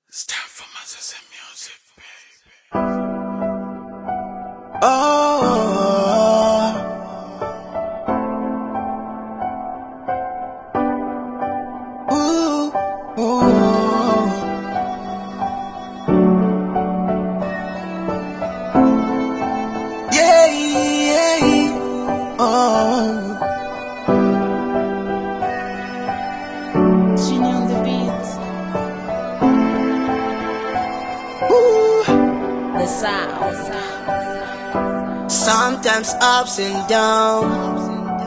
It's time for Mazza music, baby. Oh, ooh, ooh. Yeah, yeah, oh. Genie on the beat, Ooh. the sound. Sometimes ups and downs,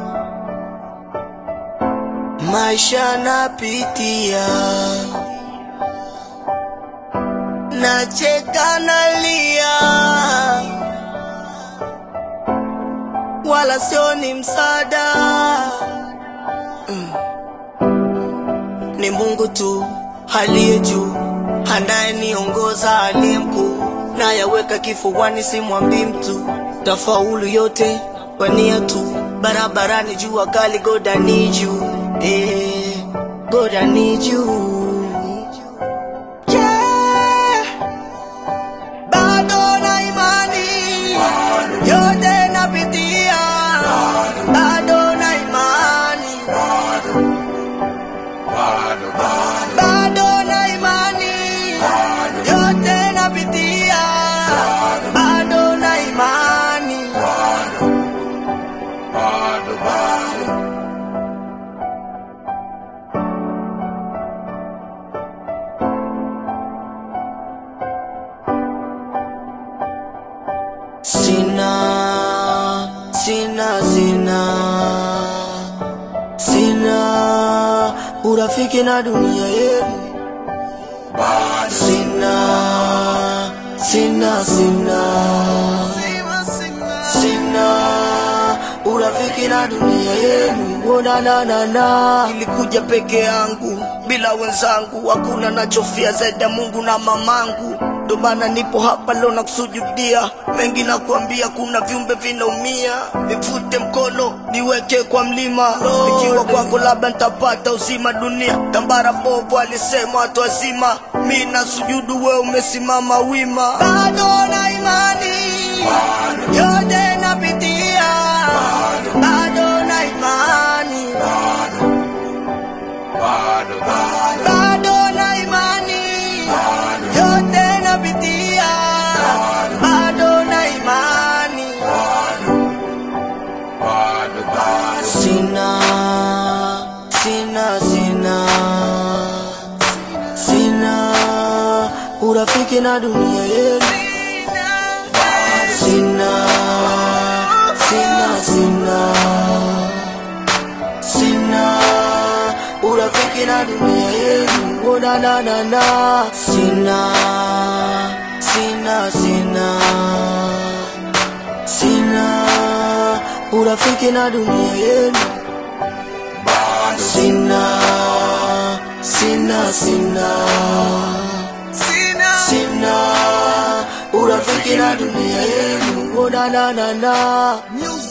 maisha napitia, nacheka nalia, wala sio ni msaada Mm. ni Mungu tu aliye juu anayeniongoza, aliye mkuu, nayaweka kifuani, simwambii mtu, tafaulu yote kwa nia tu, barabarani jua kali, God I need you, eh, God I need you. Yeah. Bado na imani yote napitia, bado na imani bado na imani yote napitia, bado na imani sina sina sina sina urafiki na dunia yenu sina sina sina sina urafiki na dunia yenu onananana ilikuja peke yangu bila wenzangu hakuna nachofia zaidi ya mungu na mamangu ndo maana nipo hapa leo na kusujudia mengi na kuambia kuna viumbe vinaumia nivute mkono niweke kwa mlima nikiwa kwako labda nitapata uzima dunia tambara bovu alisema watu wazima mi na sujudu we umesimama wima bado na imani yote napitia bado na imani bado na imani yote napitia bado na imani sina sina sina sina urafiki na dunia yenu sina sina sina sina urafiki na dunia yenu onananana sina sina sina sina urafiki na dunia yenu sina sina sina sina urafiki na dunia yenu onananana